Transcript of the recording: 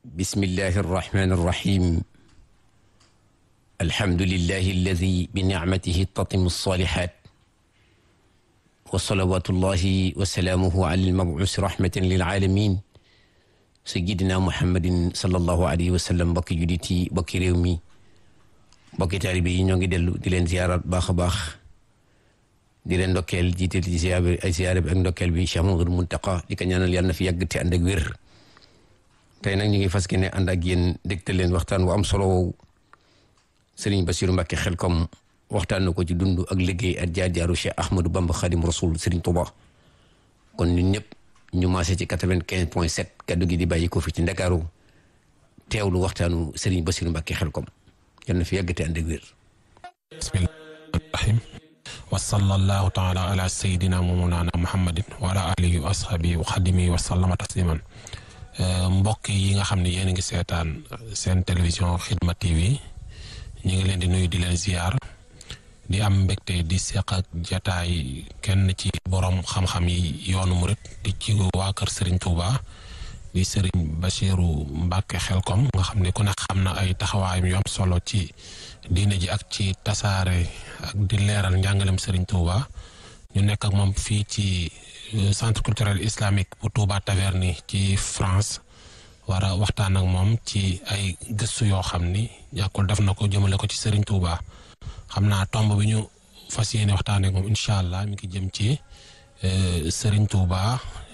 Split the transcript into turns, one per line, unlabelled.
bismillahi arrahmani irrahim alhamdulillahi alladi binicmatihi tatimu alsalihat wa salawatullahi wa salaamuhu ala almabuusi rahmatan lilaalamin sayidina muhammadin sallallahu alayhi wa sallam mbokki judit yi mbokki réew mi mbokki taalibe yi ñoo ngi dellu di leen ziyaarat baax a baax di leen ndokkeel jiital ci ziyaar bi ay ziyaar bi ak ndokkeel bi Cheikh Mamadou Muntaqa di ko ñaanal yàlla na fi yàgg te ànd ak wér tey nag ñu ngi fas ne ànd ak yéen dégtal leen waxtaan wu am solo woowu Serigne Bassirou Mbacké Xelkom waxtaan na ko ci dund ak liggéey ak jaar-jaaru Cheikh Ahmadou Bamba Khadim Rasoul Serigne Touba kon ñun ñëpp ñu maase ci quatre-vingt-quinze point sept kaddu gi di bàyyi ko fi ci Ndakaaru teewlu waxtaanu Serigne Bassirou Mbacké Xelkom yàlla na fi yàgg te ànd ak wér.
bismillahir wa sallallahu taala ala sayidina mawlana muhammadin wa ala alihi wa ashabihi wa xadimihi wa sallama tasliman mbokk yi nga xam ne yéen a ngi seetaan seen télévision Xidma TV ñu ngi leen di nuyu di leen ziar di am mbégte di seq ak jataay kenn ci borom xam-xam yi yoonu murit di ci waa kër Serigne Touba di Serigne Bassirou Mbacké Xelkom nga xam ne ku ne xam na ay taxawaayam yu am solo ci diine ji ak ci tasaare ak di leeral njàngalem Serigne Touba ñu nekk ak moom fii ci centre culturel islamique bu Touba Taverny ci France war a waxtaan ak moom ci ay gëstu yoo xam ni ñàkkul def na ko jëmale ko ci Serigne Touba xam naa tomb bi ñu fas yéene waxtaan ak moom incha allah mi ngi jëm ci Serigne Touba